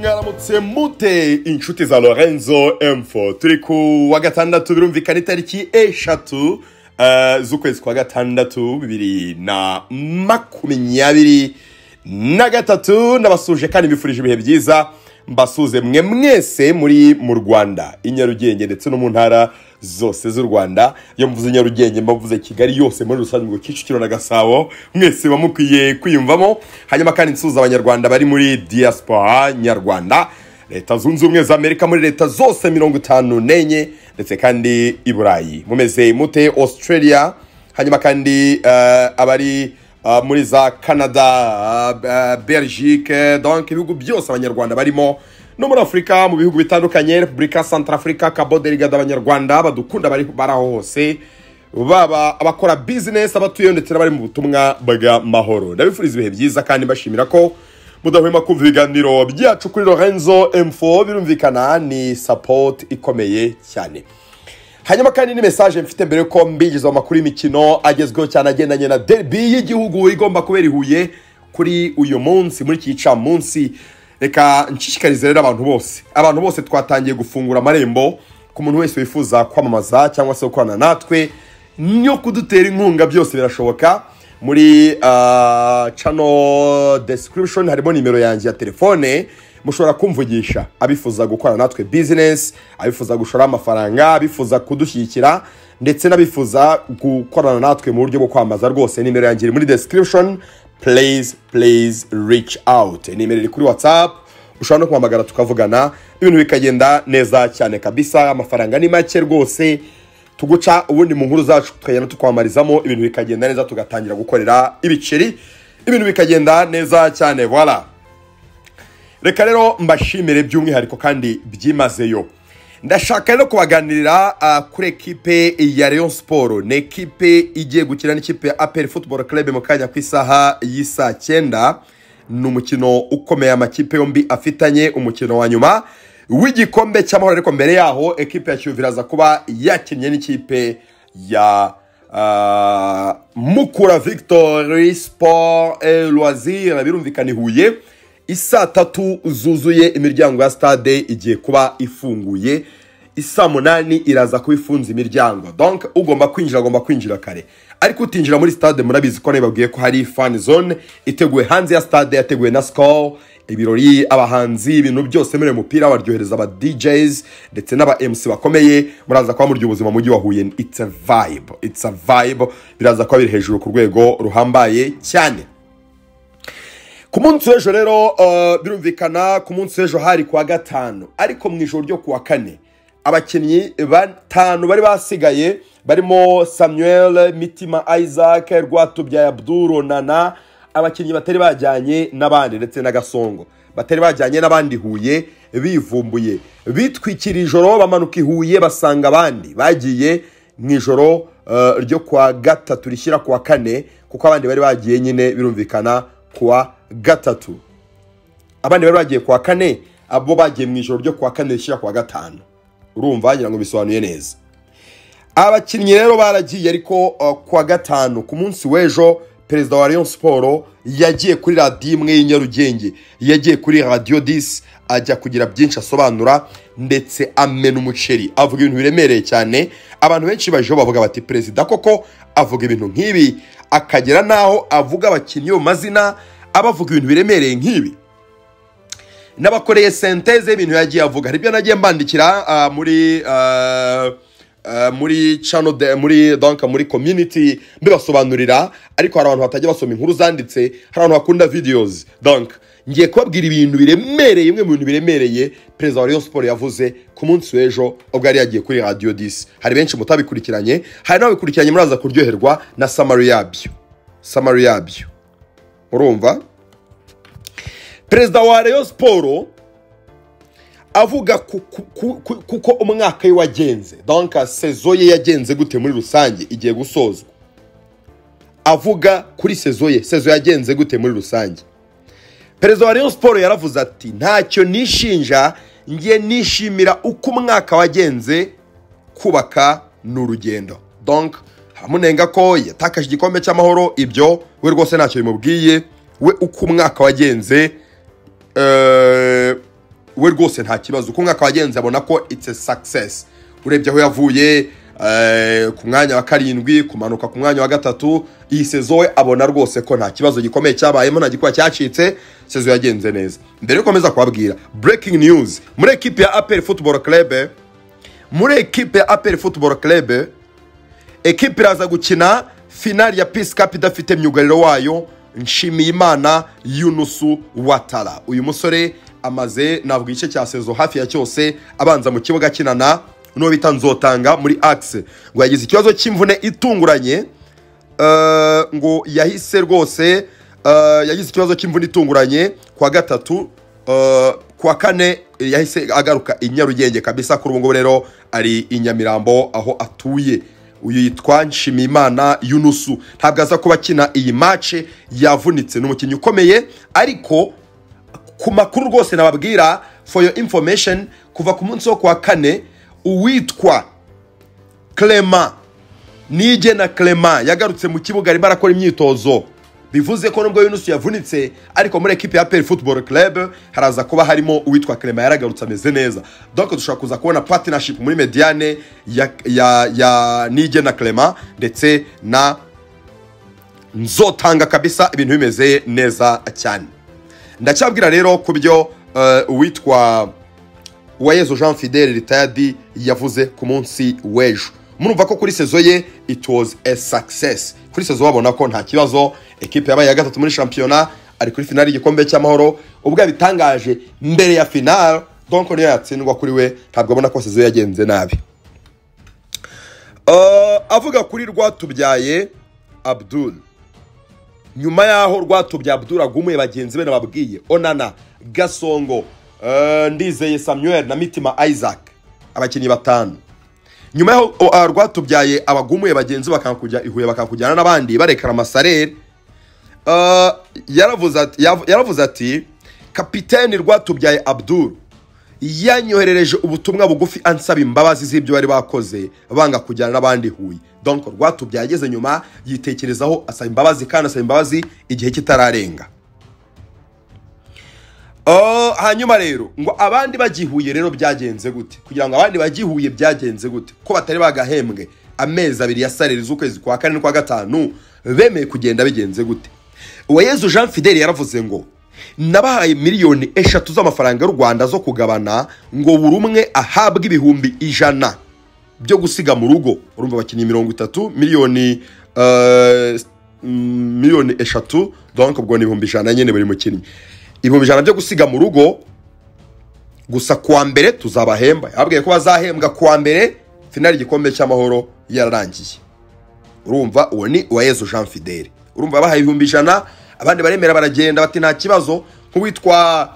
mwaramutse mute inshuti za lorenzo emfo turi ku wa gatandatu birumvikana itariki eshatu eh, z'ukwezi kwa gatandatu bibiri na makumyabiri na gatatu ndabasuje kandi mbifurije ibihe byiza mbasuze mwe mwese muri mu rwanda i nyarugenge ndetse no mu ntara zose z'u rwanda iyo mvuze nyarugenge mbavuze kigali yose muri rusange ngo kicukiro na gasabo mwese muba mukwiye kwiyumvamo hanyuma kandi nsuhuza abanyarwanda bari muri diaspora nyarwanda leta zunze ubumwe za amerika muri leta zose mirongo itanu n'enye ndetse kandi i burayi mumeze mute australia hanyuma kandi eh, abari eh, muri za canada eh, belgique donc ibihugu byose abanyarwanda barimo no muri afurika mu bihugu bitandukanye repubulika centrafrica cabo delgade abanyarwanda badukunda bari bari aho hose baba abakora bizinesi abatuyeyo ndetse n'abari mu butumwa bw'amahoro ndabifuriza ibihe byiza kandi mbashimira ko mudahwema kumva ibiganiro byacu kuri lorenzo m4 birumvikana ni support ikomeye cyane hanyuma kandi ni mesaje mfite mbere ko mbigeza amakuru y'imikino agezweho cyane agendanye na derby y'igihugu igomba kubera i huye kuri uyu munsi muri iki gicamunsi reka nshishikarize rero abantu bose abantu bose twatangiye gufungura amarembo ku muntu wese wifuza kwamamaza cyangwa se gukorana natwe no kudutera inkunga byose birashoboka muri ah, channel description harimo nimero yanjye ya telefone mushobora kumvugisha abifuza gukorana natwe business abifuza gushora amafaranga abifuza kudushyigikira ndetse n'abifuza gukorana natwe mu buryo bwo kwamamaza rwose nimero yanjye iri muri description please please reach out nimero iri kuri whatsapp ushobora no kumpamagara tukavugana ibintu bikagenda neza cyane kabisa amafaranga ni make rwose tuguca ubundi mu nkuru zacu tukagenda tukwamarizamo ibintu bikagenda neza tugatangira gukorera ibiceri ibintu bikagenda neza cyane voilà reka rero mbashimire by'umwihariko kandi byimazeyo ndashaka rero kubaganirira ah, kuri ekipe ya Rayon Sport ni ekipe igiye gukina n'ikipe ya APR Football Club mu kanya ku isaha y'isaa cyenda ni umukino ukomeye amakipe yombi afitanye umukino wa nyuma w'igikombe cy'amahoro ariko mbere yaho ekipe ya Kiyovu iraza kuba yakinnye n'ikipe ya ah, Mukura Victory Sport et Loisir birumvikana i Huye isaa tatu zuzuye imiryango ya stade igiye kuba ifunguye isaa munani iraza kuba ifunze imiryango donc ugomba kwinjira agomba kwinjira kare ariko utinjira muri stade murabizi ko nabibabwiye ko hari fan zone iteguwe hanze ya stade yateguwe na score ibirori abahanzi ibintu byose muri uyu mupira baryohereza aba DJs ndetse n'aba MC bakomeye muraza kuba murya ubuzima mu mujyi wa Huye it's a vibe it's a vibe biraza kuba biri hejuru ku rwego ruhambaye cyane ku munsi w'ejo rero eh, birumvikana ku munsi w'ejo hari kuwa gatanu ariko mu ijoro ryo kuwa kane abakinnyi batanu bari basigaye barimo samuel mitima isaac rwatubyaye abduru nana abakinnyi batari bajyanye n'abandi ndetse na gasongo batari bajyanye n'abandi huye bivumbuye bitwikira ijoro bamanuka i huye basanga abandi bagiye mu ijoro eh, ryo kuwa gatatu rishyira kuwa kane kuko abandi bari bagiye nyine birumvikana kuwa gatatu abandi bari bagiye kuwa kane abo bagiye mu ijoro ryo kuwa kane rishyira kuwa gatanu urumva wagira ngo bisobanuye neza abakinnyi rero baragiye ariko uh, kuwa gatanu ku munsi w'ejo perezida wa Rayon Sport yagiye kuri radiyo imwe y'i Nyarugenge yagiye kuri radiyo disi ajya kugira byinshi asobanura ndetse amena umuceri avuga ibintu biremereye cyane abantu benshi bajeho bavuga bati perezida koko avuga ibintu nk'ibi akagera n'aho avuga abakinnyi mu mazina aba avuga ibintu biremereye nk'ibi n'abakoreye senteze ibintu yagiye avuga hari ibyo nagiye mbandikira ah, muri ah, ah, muri channel de, muri donc muri community mbibasobanurira ariko hari abantu batajya basoma inkuru zanditse hari abantu bakunda videos donc ngiye kubabwira ibintu biremereye bimwe mu bintu biremereye perezida wa Rayon Sport yavuze ku munsi w'ejo ubwo yari yagiye kuri radio 10 hari benshi mutabikurikiranye hari n'ababikurikiranye muraza kuryoherwa na summary yabyo summary yabyo urumva perezida wa Rayon Sport avuga ku- ku- ku- ku- kuko umwaka we wagenze donc sezo ye yagenze gute muri rusange igiye gusozwa avuga kuri sezo ye sezo yagenze gute muri rusange perezida wa Rayon Sport yaravuze ati ntacyo nishinja ngiye nishimira uko umwaka wagenze kubaka ni urugendo donc haramunenga ko yatakaje igikombe cy'amahoro ibyo we rwose ntacyo bimubwiye we uko umwaka wagenze eh, we rwose nta kibazo uko umwaka wagenze abona ko it's a success urebye aho yavuye eh, ku mwanya wa karindwi kumanuka ku mwanya wa gatatu iyi sezo we abona rwose ko nta kibazo gikomeye cyabayemo nta gikuba cyacitse sezo yagenze neza mbere yo gukomeza kubabwira breaking news muri ekipe ya apel football club muri ekipe ya apel football club ekipe iraza gukina finali ya peace cup idafite myugariro wayo nshimiyimana yunusu watara uyu musore amaze ntabwo igice cya sezo hafi ya cyose abanza mu kibuga akinana n'uwo bita nzotanga muri axe ngo yagize ikibazo cy'imvune itunguranye eh, ngo yahise rwose eh, yagize ikibazo cy'imvune itunguranye kwa gatatu eh, kwa kane yahise agaruka i nyarugenge kabisa kuri ubu ngubu rero ari i nyamirambo aho atuye uyu yitwa nshimiyimana yunusu ntabwo aza kuba akina iyi mace yavunitse ni umukinnyi ukomeye ariko ku makuru rwose nababwira for your information kuva ku munsi wo kuwa kane uwitwa clement nige na clement yagarutse mu kibuga arimo arakora imyitozo bivuze ko nubwo yunusu yavunitse ariko muri ekipe ya peri football club haraza kuba harimo uwitwa clement yaragarutse ameze neza donc dushobora kuza kubona partnership muri mediane ya, ya, ya nige na clement ndetse na nzotanga kabisa ibintu bimeze neza cyane ndacyabwira rero ku byo eh, uwitwa uwayezu jean fidele ritayadi yavuze ku munsi w'ejo murumva ko kuri sezo ye it was a success kuri sezo babona ko nta kibazo ekipe yabaye iya gatatu muri shampiyona ari kuri finali y'igikombe cy'amahoro ubwo yabitangaje mbere ya finali donc niyo yatsindwa kuri we ntabwo abona ko sezo ye yagenze nabi Eh, avuga kuri rwatubyaye abdul nyuma y'aho rwatubya Abdul agumuye bagenzi be nababwiye onana gasongo eh, ndizeye samuel na mitima isaac abakinnyi batanu nyuma y'aho o- ah, rwatubyaye abagumuye bagenzi be bakanga kujya i huye bakanga kujyana n'abandi barekera amasalere Eh, yaravuze ati- yav- yaravuze ati kapiteni rwatubyaye abdul yanyoherereje ubutumwa bugufi ansaba imbabazi z'ibyo bari bakoze banga kujyana n'abandi huye donc rwatubyaye ageze nyuma yitekerezaho asaba imbabazi kandi asaba imbabazi igihe kitararenga Oh, hanyuma rero ngo abandi bagihuye rero byagenze gute kugira ngo abandi bagihuye byagenze gute ko batari bagahembwe amezi abiri ya sareri z'ukwezi kwa kane n'ukwa gatanu bemeye kugenda bigenze gute uwayezu jean fidele yaravuze ngo nabahaye miliyoni eshatu z'amafaranga y'u rwanda zo kugabana ngo buri umwe ahabwe ibihumbi ijana byo gusiga mu rugo urumva abakinnyi mirongo itatu miliyoni eh, mm, miliyoni eshatu donc ubwo ni ibihumbi ijana nyine buri mukinnyi ibihumbi ijana byo gusiga mu rugo gusa kuwa mbere tuzabahemba yababwiye ko bazahembwa kuwa mbere finali igikombe cy'amahoro yararangiye urumva uwo ni uwayezu jean fidele urumva bahaye ibihumbi ijana abandi baremera baragenda bati nta kibazo nk'uwitwa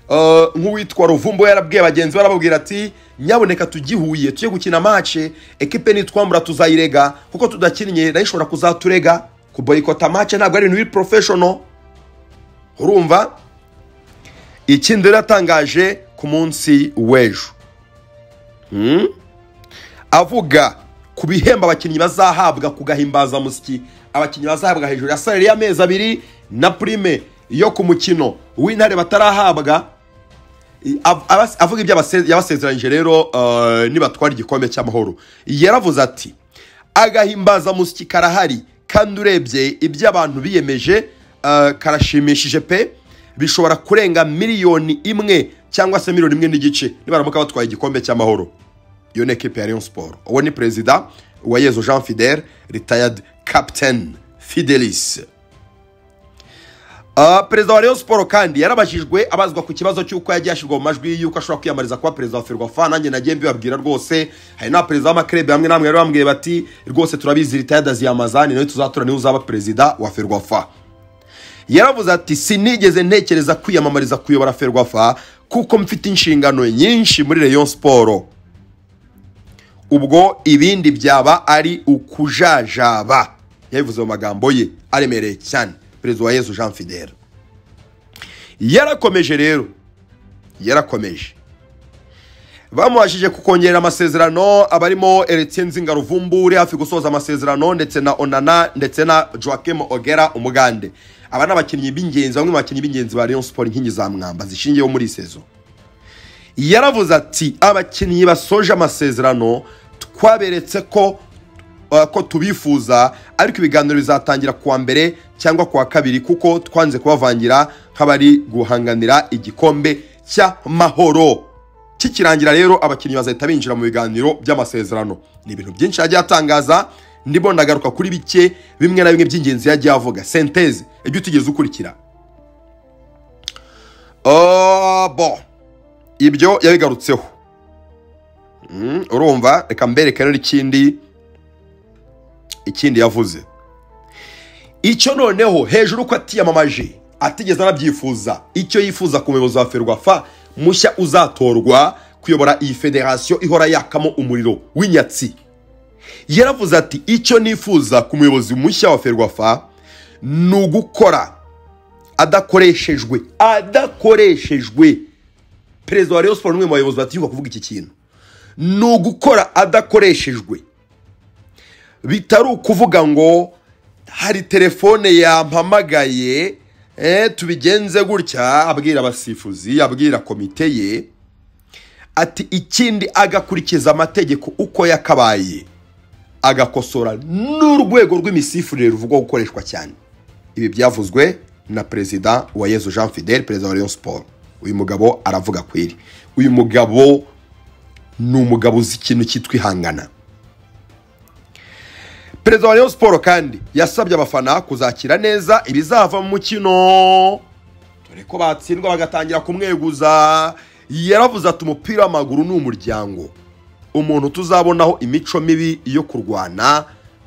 eh, nk'uwitwa ruvumbo yarabwiye bagenzi be arababwira ati nyaboneka tugihuye tujye gukina mace ekipe nitwambura tuzayirega kuko tudakinnye nayo ishobora kuzaturega kuboyikota mace ntabwo ari ibintu biri porofeshono urumva ikindi rero yatangaje ku munsi w'ejo Hmm? avuga ku bihembo abakinnyi bazahabwa ku gahimbazamusyi abakinnyi bazahabwa hejuru ya salari y'amezi abiri na prime yo ku mukino w'intare batarahabwa I- av- abas- avuga ibyo abase- yabasezeranyije rero eh, nibatwara igikombe cy'amahoro yaravuze ati agahimbazamusyi karahari kandi urebye ibyo abantu biyemeje eh, karashimishije pe bishobora kurenga miliyoni imwe cyangwa se miliyoni imwe n'igice nibaramuka batwaye igikombe cy'amahoro iyo ni ekipe ya Rayon Sport uwo ni perezida wa Yezu Jean Fidel retired captain Fidelis Ah, perezida wa Rayon Sport kandi yarabajijwe abazwa ku kibazo cy'uko yagiye ashyirwa mu majwi y'uko ashobora kwiyamamariza kuba perezida wa Ferwafa nanjye nagiye mbibabwira rwose hari na perezida w'amakrebe hamwe namwe bari bambwiye bati rwose turabizi retired Ziyamazani nawe tuzatora niwe uzaba perezida wa Ferwafa yaravuze ati sinigeze ntekereza kwiyamamariza kuyobora Ferwafa kuko mfite inshingano nyinshi muri Rayon Sport ubwo ibindi byaba ari ukujajaba yabivuze mu magambo ye aremereye cyane perezida wa yezu jean fidel yarakomeje rero yarakomeje bamubashije kukongerera amasezerano abarimo Eretien Nzingaruvumbu uri hafi gusoza amasezerano ndetse na Onana ndetse na Joachim Ogera umugande aba ni abakinnyi b'ingenzi bamwe mu bakinnyi b'ingenzi ba Rayon Sport inkingi za mwamba zishingiyeho muri iyi sezo yaravuze ati abakinnyi basoje amasezerano twaberetse ko uh, ko tubifuza ariko ibiganiro bizatangira kuwa mbere cyangwa kuwa kabiri kuko twanze kubavangira nk'abari guhanganira igikombe cy'amahoro kikirangira rero abakinnyi bazahita binjira mu biganiro by'amasezerano ni ibintu byinshi yagiye atangaza ndimo ndagaruka kuri bike bimwe na bimwe by'ingenzi yagiye avuga senteze ibyo utigeze ukurikira Oh, bo ibyo yabigarutseho Mm, urumva reka mbereke rero ikindi ikindi yavuze icyo noneho hejuru ko atiyamamaje atigeze anabyifuza icyo yifuza ku muyobozi wa ferwafa mushya uzatorwa kuyobora iyi federasiyo ihora yakamo umuriro w'inyatsi yaravuze ati icyo nifuza ku muyobozi mushya wa ferwafa ni ugukora adakoreshejwe adakoreshejwe perezida wa rayon siporo n'umwe mu bayobozi batiyumva kuvuga iki kintu ni ugukora adakoreshejwe bitari ukuvuga ngo hari telefone yampamagaye eh, tubigenze gutya abwira abasifuzi abwira komite ye ati ikindi agakurikiza amategeko uko yakabaye agakosora n'urwego rw'imisifurire ruvugwa gukoreshwa cyane ibi byavuzwe na perezida wa yezu jean fidel perezida wa rayon siporo uyu mugabo aravuga kwiri uyu mugabo ni umugabo uzi ikintu cyitwa ihangana perezida wa rayon siporo kandi yasabye abafana kuzakira neza ibizava mu mukino dore ko batsindwa bagatangira kumweguza yaravuze ati umupira w'amaguru ni umuryango umuntu tuzabonaho imico mibi yo kurwana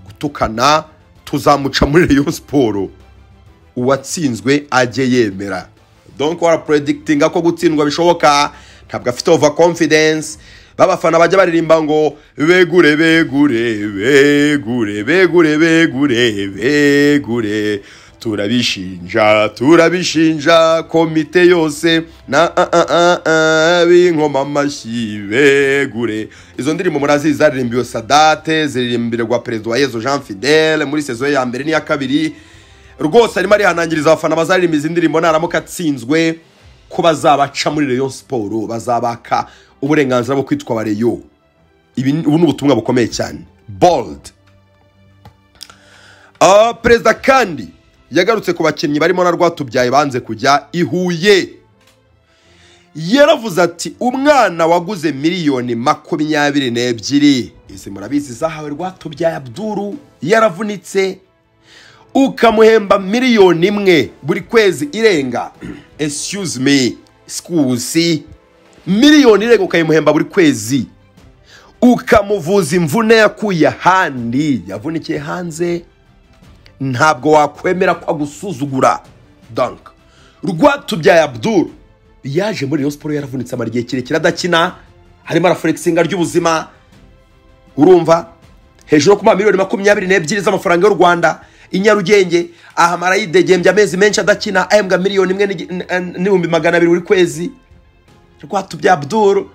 gutukana tuzamuca muri rayon siporo uwatsinzwe ajye yemera donko warapuredikitinga ko gutsindwa bishoboka ntabwo afite ova confidence babafana bajya baririmba ngo begure begure begure begure begure begure turabishinja turabishinja komite yose na a a a a binkoma amashyi begure izo ndirimbo murazizi zaririmbiwe sadate ziririmbirirwa perezida wa yezu jean fidele muri sezo ye ya mbere n'iya kabiri rwose arimo arihanangiriza abafana bazaririmba izi ndirimbo naramuka atsinzwe ko bazabaca muri reyo siporo bazabaka uburenganzira bwo kwitwa abareyo ibi ni- ubu ni ubutumwa bukomeye cyane bold Ah, perezida kandi yagarutse ku bakinnyi barimo na rwatubyaye banze kujya i huye yaravuze ati umwana waguze miliyoni makumyabiri n'ebyiri izi murabizi zahawe rwatubyaye abduru yaravunitse ukamuhemba miliyoni imwe buri kwezi irenga excuse me sikusi miliyoni irenga ukayimuhemba buri kwezi ukamuvuza imvune yakuye ahandi yavunikiye hanze ntabwo wakwemera ko agusuzugura dank rwatubyaye abdul yaje muri Rayon siporo yaravunitse amara igihe kirekire adakina harimo arafurekisinga ry'ubuzima urumva hejuru yo kuba miliyoni makumyabiri n'ebyiri z'amafaranga y'u rwanda i nyarugenge ahamara yidegembya amezi menshi adakina ahembwa miliyoni imwe n'igi- n- n- n'ibihumbi magana abiri buri kwezi rwatubya abduru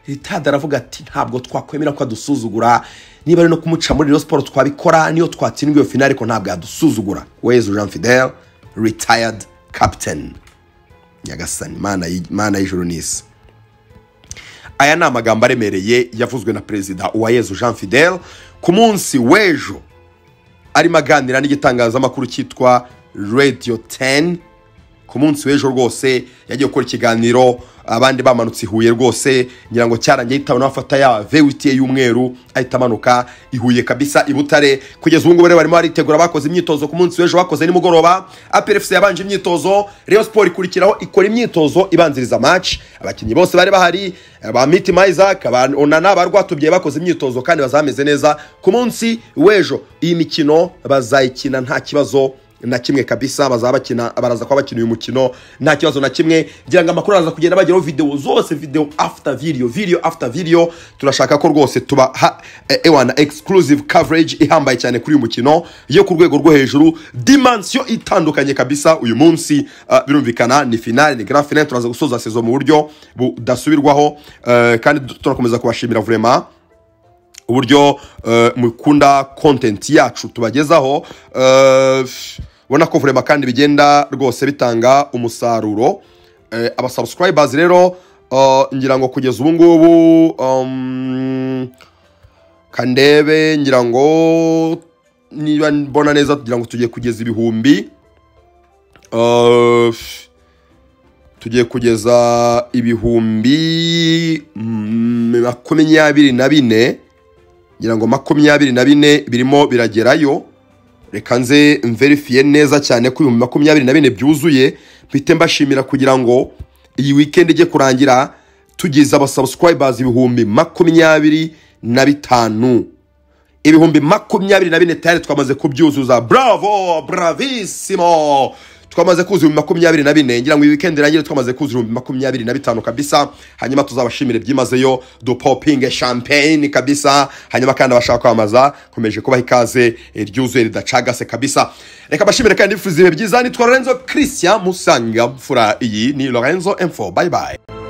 ritada aravuga ati ntabwo twakwemera ko adusuzugura niba ari no kumuca muri Rayon siporo twabikora niyo twatsinda iyo finale ariko ntabwo yadusuzugura wezu jean fidel retired captain nyagasani Imana y- imana y'ijuru n'isi aya ni amagambo aremereye yavuzwe na perezida uwayezu jean fidel ku munsi w'ejo arimo aganira n'igitangazamakuru cyitwa radiyo 10 ku munsi w'ejo rwose yagiye gukora ikiganiro abandi bamanutse i huye rwose ngira ngo cyarangiye yitawe n'abafata ya vewiti y'umweru ahita amanuka i huye kabisa i butare kugeza ubu ngubu rero barimo baritegura bakoze imyitozo ku munsi w'ejo bakoze nimugoroba aperefuse yabanje imyitozo reyo siporo ikurikiraho ikora imyitozo ibanziriza match abakinnyi bose bari bahari ba mitima isaac ba onana ba rwatubyaye bakoze imyitozo kandi bazameze neza ku munsi w'ejo iyi mikino bazayikina nta kibazo na kimwe kabisa bazaba bakina baraza kuba bakina uyu mukino nta kibazo na kimwe ngira ngo amakuru araza kugenda bageraho video zose video after video video after video turashaka ko rwose tuba ha- e- ewana exclusive coverage ihambaye cyane kuri uyu mukino yo ku rwego rwo hejuru dimensiyo itandukanye kabisa uyu munsi uh, birumvikana ni finale ni grand finale turaza gusoza sezo mu buryo budasubirwaho uh, kandi turakomeza kubashimira vraiment uburyo eh, mukunda content yacu tubagezaho eh, ubona ko vurema kandi bigenda rwose bitanga umusaruro Eh, abasubscribers rero Ah, ngira ngo kugeza ubu ngubu um, kandebe ngira ngo niba mbona neza tugira ngo tugiye kugeza ibihumbi Ah, tugiye kugeza ibihumbi mm, makumyabiri na bine ngira ngo makumyabiri na bine birimo biragerayo reka nze mverifiye neza cyane ko ibihumbi makumyabiri na bine byuzuye mpite mbashimira kugira ngo iyi weekend ijye kurangira tugize abasubscribers ibihumbi makumyabiri na bitanu ibihumbi makumyabiri na bine tayari twamaze kubyuzuza bravo bravissimo twamaze kuza ibihumbi makumyabiri na bine ngira ngo iyi weekend irangire twamaze kuza ibihumbi makumyabiri na bitanu kabisa hanyuma tuzabashimire byimazeyo dupopinge champagne kabisa hanyuma kandi abashaka kwamamaza komeje kubaha ikaze eh, ryuzuye ridacagase kabisa reka bashimire kandi bifuza ibihe byiza nitwa lorenzo christian musanga mfura iyi ni lorenzo info bye bye